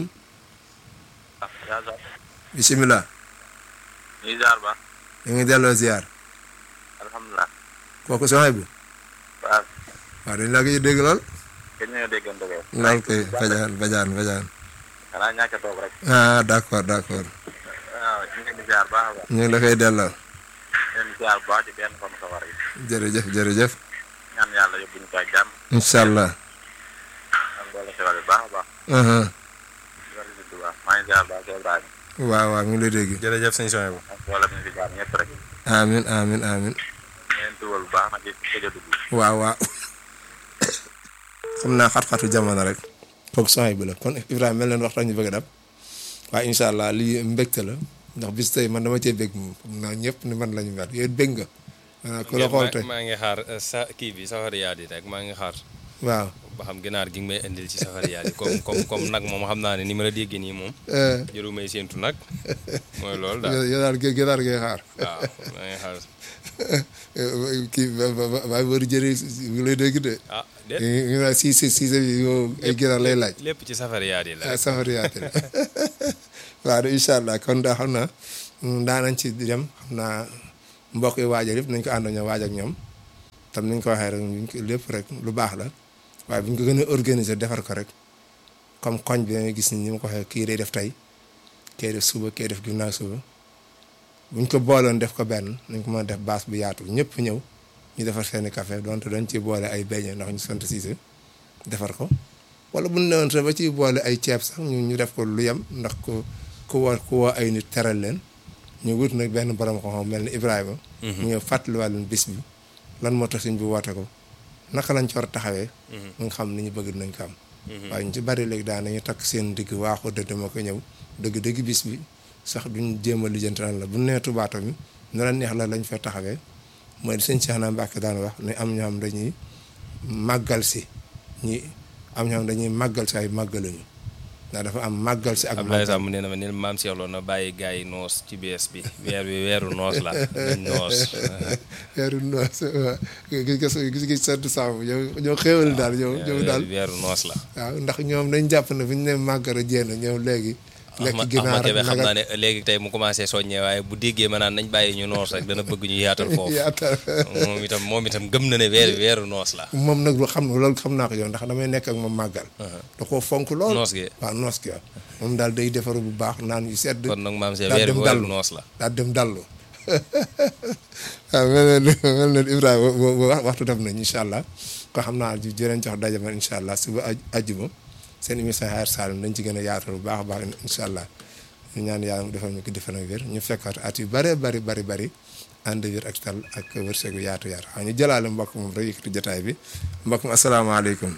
bisimilah. ñu ngi ziar ba. ñu ngi delloo ziar. alhamdulilah. kooku soxna bi. waaw. waaw dañ la koy dégg lool. kenn ñoo déggante ko. lool koy bajaan bajaan bajaan. xanaa ñàkk a toog rek. ah d' accord d' accord. waaw ñu ngi leen di ziar baax a baax. ñu ngi la koy delloo. ñu leen di ziar bu baax ci benn fan safar yi. jërëjëf jërëjëf. ñaan yàlla yóbbu ñu ko ak jàmm. incha allah. am doole xewal bu baax a baax. aha loolu la bu baax maa ngi ziar baax ci Ibrahima. waaw waaw mi ngi lay dégg. jërëjëf sëñ Sonia bu ak wala ñu fi jaar ñëpp rek. ñu amin amin amin leen dugal bu baax nag ci ci a dugg. waaw waaw. xam naa xat-xatu jamono rek. foog soxna bi la kon Ibrahima mel leen waxtaan ñu bëgg a dab. waaye incha allah lii mbégte la ndax bis tey man dama cee bég moom xam naa ñëpp ni man la ñu mel yéen bég nga. waaw ku la xool tey maa ngi xaar uh, sa kii bi safari yaat yi rek maa ngi xaar waaw. ba xam ginaar gi nga may indil ci safari yaat yi comme comme comme nag moom xam naa ne ni ma la déggee nii moom eh, jëru may séentu nag mooy loolu daal yow yow daal gé- ginaar ngay xaar. waaw maa ngi xaar kii ba ba ba ba bëri jëri ngi lay dégg de. ah déet ñu naan si si si yow ay ginaar lay laaj. lépp ci safari yaat yi la ah safari yaate la waaw de incha allah kon daa xam naa daa nañ ci dem xam naa mbokk yi waajal yëpp nañ ko ànd ñoo waaj ak ñoom tam ni ñu ko waxee rek ñu ko lépp rek lu baax la waaye bu ñu ko gën a organiser defar ko rek comme koñ bi dañuy gis ni ni ma ko waxee kii day def tey kii def suba kii def ginnaaw suba bu ñu ko booloon def ko benn nañ ko mën a def baas bu yaatu ñëpp ñëw ñu defar seeni café donte dañ ci boole ay beñe ndax ñu sant siise defar ko wala bu ñu newoon sax ba ci boole ay ceeb sax ñu ñu def ko lu yem ndax ku ku woo ku woo ay nit teral leen ñu wut nag benn borom xam-xam mel ni Ibrahima. mu ñëw fàttaliwaat leen bis bi lan moo tax suñ bi woote ko naka lañ ci war a taxawee. mu nga xam ni ñu bëgg nañ ko am. waaye ñu ci bari léegi daan nañu takk seen digg waaxu dëgg ma ko ñëw dëgg-dëgg bis bi sax duñ jéem a lijjanti lan la bu nee tubaato mi nu la neex la lañ fa taxawee mooy sëñ Cheikh na Mbacke daan wax ne am ñoo xam dañuy màggal si ñi am ñoo xam dañuy màggal si ay màggaluñu ndax dafa am màggal si ak. Abdoulaye Samb nee na ma ne maam Cheikh Lo na bàyyi gars yi noos ci bees bi weer bi weeru noos la nañ noos weeru noos waaw gis nga gis nga sant saabu yow ñoo xéewal daal yow yow daal weeru noos la waaw ndax ñoom dañ jàpp ne bu ñu nee màggara jéem ñëw léegi. lekk Ahmad ginaar Ahmad Kébé xam nag naa ne léegi tey mu commencé soññee waaye bu déggee ma naan nañ bàyyi ñu noos rek dana bëgg ñu yaatal foofu yaatal moom itam moom itam gëm na ne weer weeru noos la moom nag lu xam loolu xam naa ko yow ndax damay nekk ak moom màggal. da koo fonk lool noos gi waaw noos gi waaw moom daal day defaru bu baax naan yu sedd. kon nag maam Cheikh daal weer dem bi weeru dallu. noos la daal dem dallu waaw mel na ni mel na ni Ibrahima bo- bo- wax- waxtu def nañ incha allah ko xam naa ji jëreen jox daje ma incha allah suba aj ajjuma seen émission Xayar Saloum dañ ci gën a yaatal bu baax a baax incha allah ñu ñaan yàlla mu defal ñu ko defal ak wér ñu fekkaat at yu bëree bëri bëri bëri ànd wér ak tal ak wërsëgu yaatu yaatu waaw ñu jëlaale mbokk moom rek yëkkati jotaay bi mbokk mi asalaamaaleykum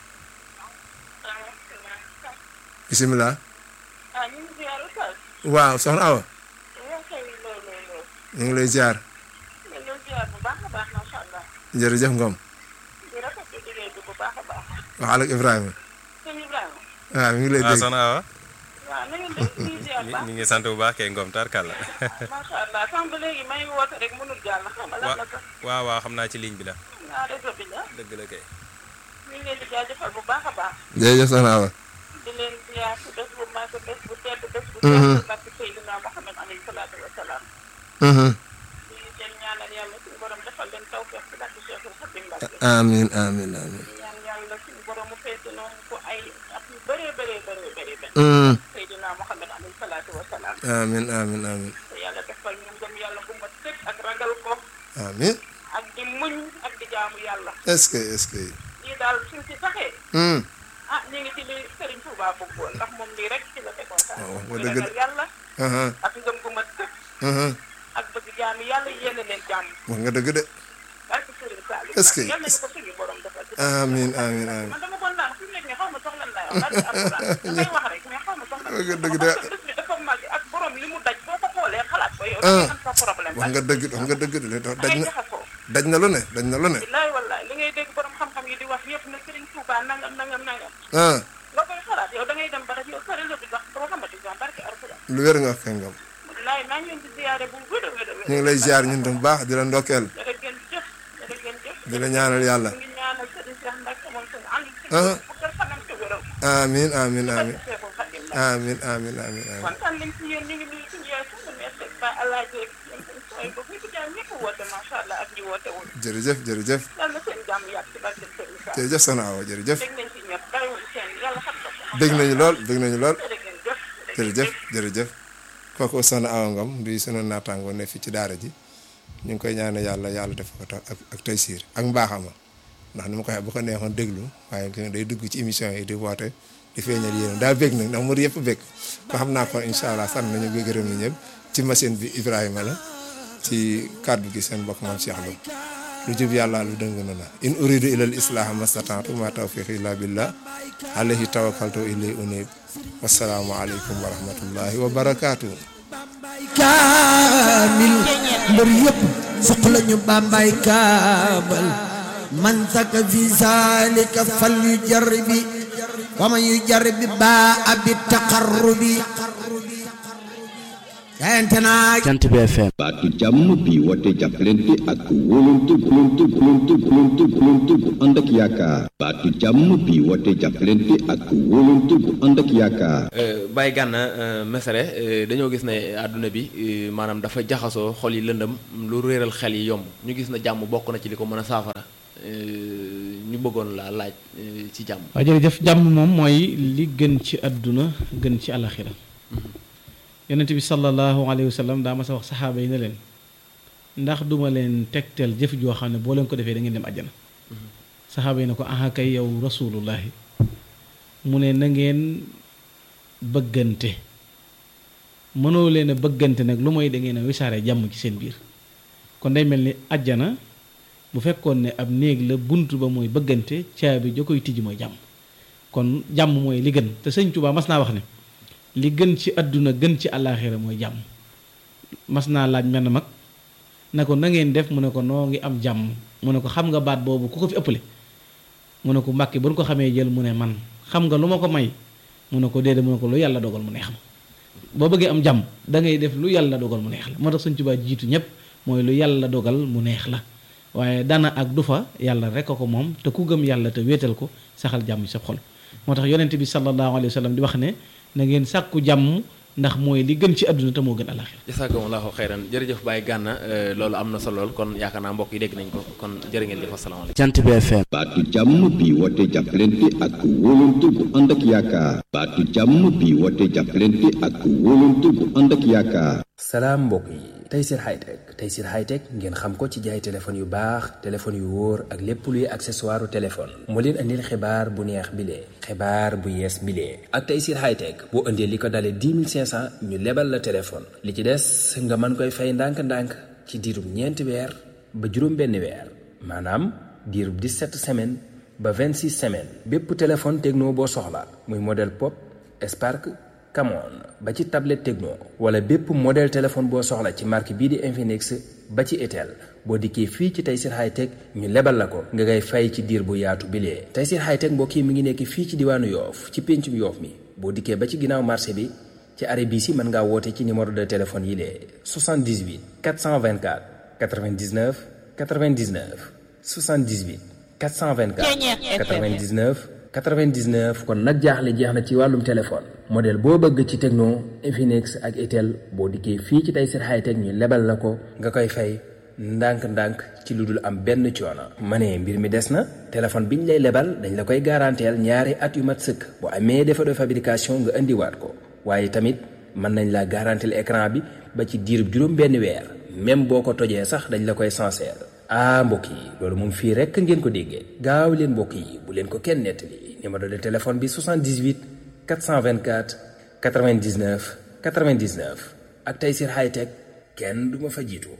bisimilah ah ñu ngi ziar Oustaz. waaw soxna Awa yow kay loolu loolu loolu. ñu ngi lay ziar ñu ngi leen ziar bu baax a baax macha allah. jërëjëf Ngom di rafetlu liggéey bi bu baax a baax. waxal ak Ibrahima sëñ Ibrahima. waaw mi ngi lay waaw dégg soxna Awa waaw na ngeen def ñu ngi ziar bu baax. ñu ngi sant bu baax kay Ngom tarkalla macha allah sànq léegi may woote rek mënul jàll xam nga lan la sax. waaw waaw xam naa ci ligne bi la naa réseau bi la. dëgg la kay ñu ngi leen di jaajëfal bu baax a baax. jërëjëf soxna Awa di leen ziar si bés bu màgg bés bu tedd bés bu tedd barke Seydina Muhammad alayhi salaatu wa salaam. di leen ñaanal yàlla suñu borom defal leen tawfeex si barke Cheikhul Khadim Mbacke. amin amin amin ñaan yàlla suñu borom mu feete noonu ko ay at yu bëree bëree bëree bëri benn. Seydina Muhammad alayhi salaatu wa salaam. amin amin amin te yàlla defal ñu ngëm yàlla bu mat amiin ak di muñ ak di jaamu yàlla est-ce que est-ce que lii daal suñ ci saxee hum ah ñu ngi ci li Serigne Touba bëggoon ndax moom lii rek ci la tegoon sax waaw ci wax dëgg ragal yàlla aha ak ngëm gu mat sëkk aha ak bëgg jaamu yàlla yéene leen jàmm wax nga dëgg de barke Serigne Saliou Est-ce que- yal nañu ko suñu borom defal ci amiin amiin amiin man dama bon naan fi mu nekk nii xaw ma soxla lay wax barke Alxuraan damay wax rek mais xaw ma soxla wax nga dëgg de parce que bés bi dafa mag ak borom li mu daj boo ko xoolee xalaat ko yow Ah. da ngay am sa problème wax nga dëgg wax nga dëgg de da daj ngay na jaxasoo daj na lu ne daj na lu ne billaay wallaay li ngay dégg borom xam-xam yi di wax yëpp na Serigne Touba nangam nangam nangam ah nga koy xalaat yow da ngay dem ba rek yow sori la di wax doo xamante ni barke Alxuraan lu wér nga wax kay ngam billaay maa ngi leen di ziyaare bu wér a wér a wér ñu ngi lay ziar ñun tam bu baax di la ndokkeel jërë ngeen jëf jërë ngeen jëf di la ñaanal yàlla ñu ngi ñaanal Serigne Cheikh Mbacke moom seen ànd ci Ah. fukkal fanam ci wéram amiin amiin barke amiin Cheikhul Khadim la amiin amiin amiin amiin kontaan nañ ci yéen ñu ngi nuyu suñu yaay suñu mees ba Alaaji ak yéen seen sooy ba ñu ko jaay ñëpp woote macha allah ak ñi woote wul jërëjëf jërëjëf yàlla na seen jàmm yàgg ci barke Serigne Sall jërëjëf soxna Awa jërëjëf dégg nañ ci ñëpp bàyyiwul seen yàlla xam na ko dégg nañu lool dégg nañu lool jërë ngeen jëf jërëjëf jërëjëf kooku soxna Awa Ngom di sunu naataangoo ne fii ci daara ji ñu ngi koy ñaanal yàlla yàlla def ko tax ak ak tey siir ak mbaaxama ndax ni ma ko waxee bu ko neexoon déglu waaye nga day dugg ci émission yi di woote di feeñal yéen daa bég nag ndax mu yëpp bég ko xam naa ko incha allah sant nañu bi gërëm ni ñëpp ci machine bi Ibrahima la ci kàddu gi seen mbokk moom Cheikh Lo lu jub yàlla lu dëng na la in uridu ilal islaha mastata'tu ma tawfiqi illa billah alayhi tawakkaltu ilay unib wasalaamu aleykum wa rahmatullahi wa barakaatu kaamil mbër yëpp soxla ñu bambay kaabal man saka fi zalika fal yu jarbi wa man yu jarbi baa abi taqarrubi kayante naa Jant bi FM baatu jàmm bi woote jàppalante ak wóolante wóolante wóolante wóolante wóolante bu ànd ak yaakaar baatu jàmm bi woote jàppalante ak wóolante bu ànd ak yaakaar Baye Gana Messere dañoo gis ne àdduna bi euh, maanaam dafa jaxasoo xol yi lëndëm lu réeral xel yi yomb ñu gis na jàmm bokk na ci li ko mën a saafara euh, ñu bëggoon laa laaj euh, ci jàmm. waaw jërëjëf jàmm moom mooy li gën ci àdduna gën ci àlaxira yonent bi sallallahu alayhi wa sallam daa ma sa wax saxaaba yi ne leen ndax duma leen tegtal jëf joo xam ne boo leen ko defee da ngeen dem àjjana saxaaba yi ne ko aha kay yow rasulullahi mu ne na ngeen bëggante mënoo leen a bëggante nag lu mooy da ngeen a wisaare jàmm ci seen biir kon day mel ni àjjana bu fekkoon ne ab néeg la bunt ba mooy bëggante caabi ja koy tijji mooy jàmm kon jàmm mooy li gën te sëñ Tuubaa mas naa wax ne li gën ci àdduna gën ci àllaaxira mooy jàmm mas naa laaj menn mag na ko na ngeen def mu ne ko noo ngi am jàmm mu ne ko xam nga baat boobu ku ko fi ëppale mu ne ko mbàkki ba nu ko xamee jël mu ne man xam nga lu ma ko may mu ne ko déedéet mu ne ko lu yàlla dogal mu neex ma boo bëggee am jàmm da ngay def lu yàlla dogal mu neex la moo tax sëñ Tuubaa jiitu ñëpp mooy lu yàlla dogal mu neex la waaye dana ak du fa yàlla rek a ko moom te ku gëm yàlla te wéetal ko saxal jàmm ci sa xol moo tax yonent bi sallallahu alayhi wa sallam di wax ne na ngeen sàkku jàmm ndax mooy li gën ci àdduna te moo gën alaxira jazakumullahu xayran jërëjëf Baye Gana euh, loolu am na solo lool kon yaakaar naa mbokk yi dégg nañ ko kon jërë ngeen jëf asalaamaaleykum. Jant bi FM baatu jàmm bi woote jàppalante ak wóolante bu ànd ak yaakaar baatu jàmm bi woote jàppalante ak wóolante bu ànd ak yaakaar salaam mbokk yi Tayssir Hightech Tayssir Hightech ngeen xam ko ci jaay téléphone yu baax téléphone yu wóor ak lépp luy accessoire téléphone moo leen andil xibaar bu neex bile xibaar bu yees bile ak Tayssir Hightech boo indee li ko dalee 10 500 ñu lebal la téléphone li ci des nga mën koy fay ndànk-ndànk ci diirub ñeenti weer ba juróom benn weer maanaam diirub 17 semaines ba 26 semaines bépp téléphone techno boo soxla muy modèle pop Spark Camon ba ci tablette Tecno wala bépp modèle téléphone boo soxla ci marque bii di Infinix ba ci Itel boo dikkee fii ci Tayssir Hightech ñu lebal la ko nga ngay fay ci diir bu yaatu bilee Tayssir Hightech mbokk yi mi ngi nekk fii ci diwaanu Yoof ci péncum Yoof mi boo dikkee ba ci ginnaaw marché bi ci arrêt bii si mën ngaa woote ci numéro de téléphone yi lee 78 424 99 99 78 424 99 99 kon nag jaaxle jeex na ci wàllum téléphone modèle boo bëgg ci Tecno Infinix ak Itel boo dikkee fii ci Tayssir Hightech ñu lebal la ko nga koy fay ndànk-ndànk ci lu dul am benn coono. ma ne mbir mi des na téléphone bi ñu lay lebal dañ la koy garanteel ñaari at yu mat sëkk bu amee défaut de fabrication nga indiwaat ko waaye tamit mën nañ la garanteel écran bi ba ci diirub juróom benn weer même boo ko tojee sax dañ la koy sincère ah mbokk yi loolu moom fii rekk ngeen ko déggee gaaw leen mbokk yi bu leen ko kenn nettali numéro de téléphone bi 78 424 99 99 ak Tayssir Hightech kenn du ma fa jiitu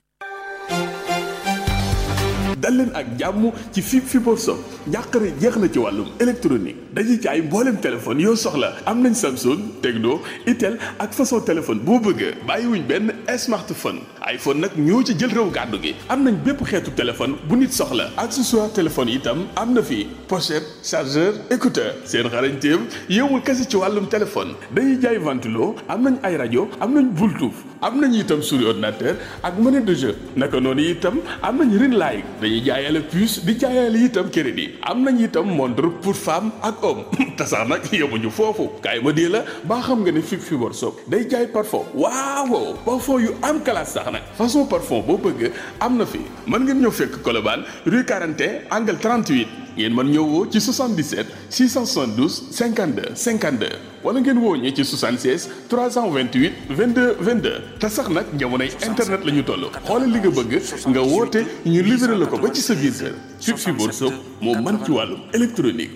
dal leen ak jàmm ci fi Fibre Shop njàqare jeex na ci wàllum électronique dañuy jaay mbooleem téléphone yoo soxla am nañ Samsung Tecno Itel ak façon téléphone boo bëgg bàyyiwuñ benn smartphone iPhone nag ñoo ci jël réew gàddu gi am nañ bépp xeetu téléphone bu nit soxla accessoire téléphone itam am na fi pochette chargeur écouteur seen xarañteem yowul kese ci wàllum téléphone dañuy jaay ventilo am nañ ay rajo am nañ Bluetooth am nañ itam souris ordinateur ak monnaie de jeu naka noonu itam am nañ ring light dañuy jaayale puce di jaayale itam crédit am nañ itam montre pour femme ak homme te sax nag yemuñu foofu kaay ma dee la baa xam nga ne fi Fibre Shop day jaay parfum waaw parfum yu am classe sax nag façon parfum boo bëgg am na fi mën ngeen ñëw fekk Colobane rue 41 angle 38 ngeen mën ñëw woo ci 77 672 52 52 wala ngeen woo ñi ci 76 328 22 22 te sax nag jamonoy internet la ñu toll xoolal li nga bëgg nga woote ñu livré la ko ba ci sa biir kër fi Fibre Shop moo mën ci wàllum électronique.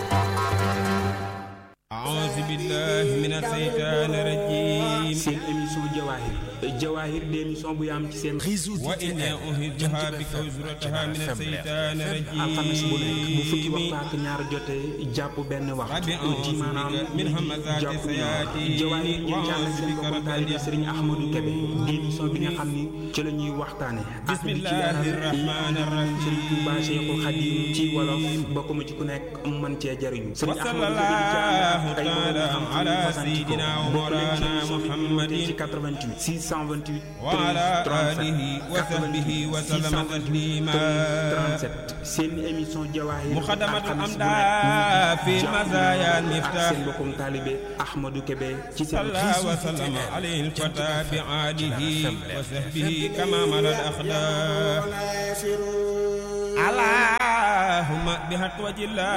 أعوذ بالله من الشيطان الرجيم seen émission Jawaahir Jawaahir di émission bu yaam ci seen réseau وإني أهدها بك وزرتها من الشيطان alxames bu nekk bu fukki الرجيم waxtu ak ñaar jotee jàpp benn waxtu ربي أعوذ ci maanaam بك من همزات jàpp الشياطين Jawaahir ngeen jàll وأعوذ seen بك boppam رب taalibe أن Serigne Ahmadou Kébé di émission bi nga xam ni ci la ñuy waxtaane ak بسم di ci الله leeral الرحمن Serigne Touba الرحيم Cheikhul Khadim ci wolof bokk mu ci ku nekk mën cee jariñu Serigne وصلى Ahmadou Kébé di ci ànd الله ak ay تعالى borom xam-xam على yu fasantikoo. سيدنا bokk leen ci ومولانا émission bi ñu wootee ci محمد 88 628 وعلى 37 آله وصحبه وسلم تسليما 37 seen émission Jawaahir مخدمة alxames bu الأمداء nekk في jàpp المزايا ak المفتاح seen mbokkum taalibe Ahmadou Kébé ci seen صلى وسلم عليه الفتى بعاله وصحبه كما ملا الأخداع اللهم بحق وجه الله